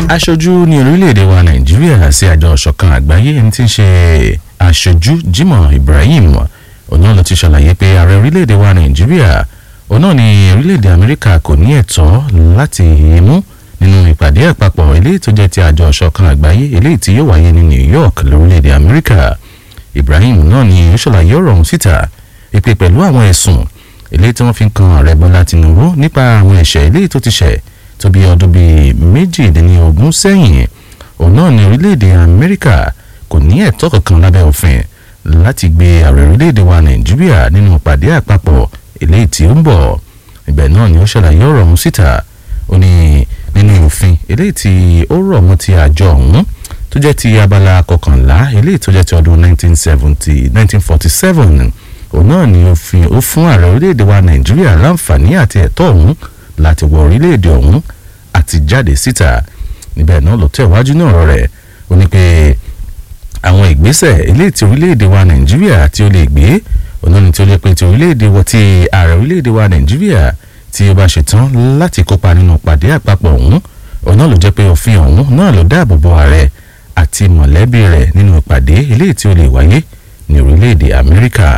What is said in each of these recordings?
aṣojú ní orílẹ̀-èdè wa nàìjíríà sí àjọ ọ̀ṣọ̀kan àgbáyé ẹni tí ń ṣe aṣojú Jimoh Ibrahim òun náà ló ti ṣàlàyé pé ààrẹ orílẹ̀-èdè wa nàìjíríà òun náà ní orílẹ̀-èdè amẹ́ríkà kò ní ẹ̀tọ́ láti mú nínú ìpàdé àpapọ̀ eléyìí tó jẹ́ ti àjọ ọ̀ṣọ̀kan àgbáyé eléyìí tí yóò wáyé ní New York lórílẹ̀-èdè amẹ́ríkà Ibrahim náà ni ó ṣàlàyé ọ̀rọ̀ ọ̀hún síta ìpè pẹ̀lú àwọn ẹ̀sùn eléyìí tí wọ́n fi ń kan ààrẹ Bọ́lá Tinubu nípa àwọn ẹ̀ṣẹ̀ eléyìí tó ti ṣẹ̀ tó bí ọdún bíi méjìdínlógún sẹ́yìn òun náà ní orílẹ̀-èdè Amẹ́ríkà kò ní ẹ̀tọ́ kankan lábẹ́ òfin láti gbé ààrẹ orílẹ̀-èdè wa Nàìjíríà nínú ìpàdé àpapọ̀ eléyìí tí ó ń bọ̀ ibẹ̀ náà ni ó ṣàlàyé ọ̀rọ̀ ọ̀hún síta ó ní nínú òfin eléyìí tí ó rọ̀ mọ́ ti àjọ ọ̀hún tó jẹ́ ti abala kọkànlá eléyìí tó jẹ́ ti ọdún 1970 1947 òun náà ni òfin ó fún ààrẹ orílẹ̀-èdè wa Nàìjíríà láǹfààní àti ẹ̀tọ́ ọ̀hún láti wọ orílẹ̀-èdè ọ̀hún àti jáde síta níbẹ̀ náà ló tẹ̀wájú náà ọ̀rọ̀ rẹ̀ ó ní pé àwọn ìgbésẹ̀ eléyìí tí orílẹ̀-èdè wa Nàìjíríà tí ó lè gbé òun náà ni tí ó lè pe ti orílẹ̀-èdè wa ti ààrẹ orílẹ̀-èdè wa Nàìjíríà tí ó bá ṣetán láti kópa nínú pàdé àpapọ̀ ọ̀hún òun náà ló jẹ́ pé òfin ọ̀hún náà ló dáàbò bo ààrẹ àti mọ̀lẹ́bí rẹ̀ nínú ìpàdé eléyìí tí ó lè wáyé ní orílẹ̀-èdè Amẹ́ríkà.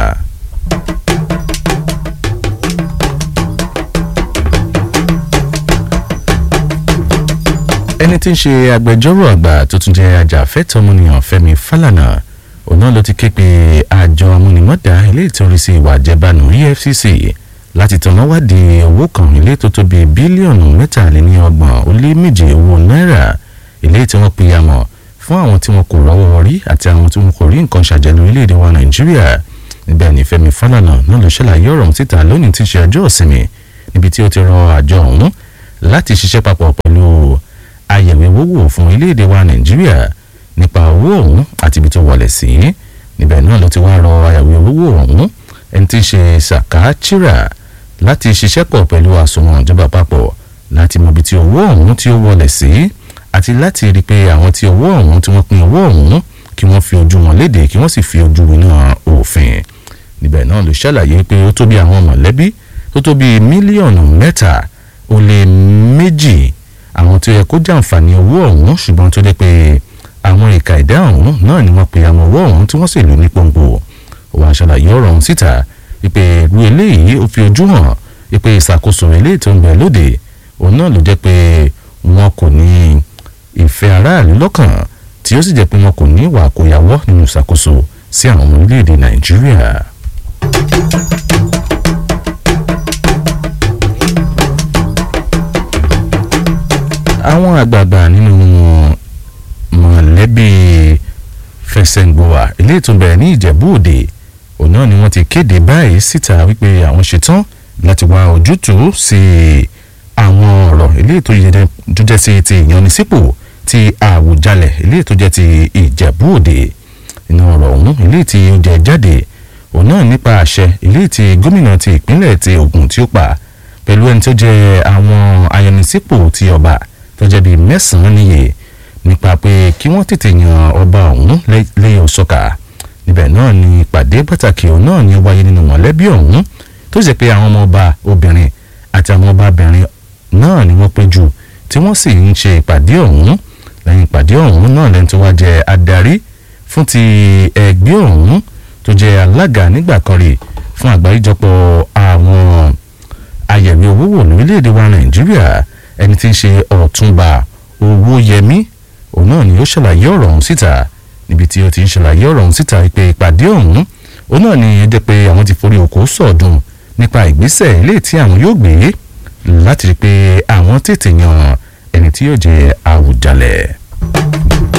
ẹni tí ń ṣe agbẹjọ́rò àgbà tó tún jẹ́ ajàfẹ́tọ̀ọ́ ọmọnìyàn Fẹ́mi Fálànà òun náà ló ti ké pe àjọ amúnimọ́dà ilé ìtọ́rí sí ìwà àjẹbánu EFCC láti tọ̀nà wádìí owó kan ilé tó tó bíi bílíọ̀nù mẹ́tàléníọgbọ̀n ó lé méje owó náírà ilé tí wọ́n pe àmọ̀ fún àwọn tí wọn kò rọ́wọ́ rí àti àwọn tí wọn kò rí nǹkan ṣàjẹ́ lórílẹ̀‐èdè wa Nàìjíríà níbẹ̀ ni Fẹ́mi Fálànà náà ló ṣàlàyé ọ̀rọ̀ síta lónìí tí í ṣe ọjọ́ ìsinmi níbi tí ó ti rọ àjọ ọ̀hún láti ṣiṣẹ́ papọ̀ pẹ̀lú àyẹ̀wò owó fún orílẹ̀-èdè wa Nàìjíríà nípa owó ọ̀hún àti ibi tó wọlé sí níbẹ̀ náà ló ti wá rọ àyẹ̀wò owó ọ̀hún ẹni tí í ṣe Saka Chira láti ṣiṣẹ́ pọ̀ pẹ̀lú àsùnwọ̀n ìjọba àpapọ̀ láti mọ ibi tí owó ọ̀hún tí ó wọlé sí àti láti rí i pé àwọn tí owó ọ̀hún tí wọ́n pín owó ọ̀hún kí wọ́n fi ojú wọn léde kí wọ́n sì fi ojú winá òfin níbẹ̀ náà ló ṣàlàyé pé ó tó bí àwọn mọ̀lẹ́bí tó tó bí mílíọ̀nù mẹ́ta ó lé méjì àwọn tó yẹ kó jàǹfààní owó ọ̀hún ṣùgbọ́n tó dé pé àwọn ìka ìdá ọ̀hún náà ni wọ́n pe àwọn owó ọ̀hún tí wọ́n sì lò ní pọ́npọ́ òun àṣàlàyé ọ̀rọ̀ ọ̀hún síta ìpè ìlú eléyìí ó fi ojú hàn ìpè ìṣàkóso eléyìí tó ń bẹ lóde òun náà ló jẹ́ pé wọn kò ní ìfẹ́ aráàlú lọ́kàn tí ó sì jẹ́ pé wọn kò ní ìwà àkóyawọ́ nínú ìṣàkóso sí àwọn ọmọ orílẹ̀-èdè Nàìjíríà. àwọn àgbààgbà nínú mọ̀lẹ́bí fẹsẹ̀ngbọ̀wà ilé ìtúbẹ̀ ní Ìjẹ̀bú Òde òun náà ni wọ́n ti kéde báyìí síta wípé àwọn ṣetán láti wá ojútùú sí àwọn ọ̀rọ̀ ilé tó jẹ́ sí ti ìyanisípò ti Àwùjalẹ̀ ilé tó jẹ́ ti Ìjẹ̀bú Òde inú ọ̀rọ̀ ọ̀hún ilé tí ó jẹ jáde òun náà nípa àṣẹ ilé tí gómìnà ti ìpínlẹ̀ ti Ògùn tí ó pa pẹ̀lú ẹni tó jẹ́ àwọn ayanisípò ti ọba tó jẹ́ bíi mẹ́sàn-án níye nípa pé kí wọ́n tètè yan ọba ọ̀hún lẹ́yìn ọ̀ṣọ́ka níbẹ̀ náà ni ìpàdé pàtàkì ọ̀hún náà ni ó wáyé nínú mọ̀lẹ́bí ọ̀hún tó ṣe pé àwọn ọmọ ọba obìnrin àti àwọn ọbabìnrin náà ni wọ́n péjú tí wọ́n sì ń ṣe ìpàdé ọ̀hún lẹ́yìn ìpàdé ọ̀hún náà lẹ́ni tó wá jẹ́ adarí fún ti ẹgbẹ́ ọ̀hún tó jẹ́ alága nígbà kan rè fún àgbáríjọpọ̀ àwọn ayẹ̀wé owó wò lórílẹ̀‐èdè wa Nàìjíríà ẹni tí ń ṣe ọ̀túnba Owóyẹmí òun náà ni ó ṣàlàyé ọ̀rọ̀ ọ̀hún síta níbi tí ó ti ń ṣàlàyé ọ̀rọ̀ ọ̀hún síta pé ìpàdé ọ̀hún òun náà ni ẹ jẹ́ pé àwọn ti forí oko sọ̀dùn nípa ìgbésẹ̀ ilé tí àwọn yóò gbé láti rí i pé àwọn tètè yan ẹni tí yóò jẹ Àwùjalẹ̀.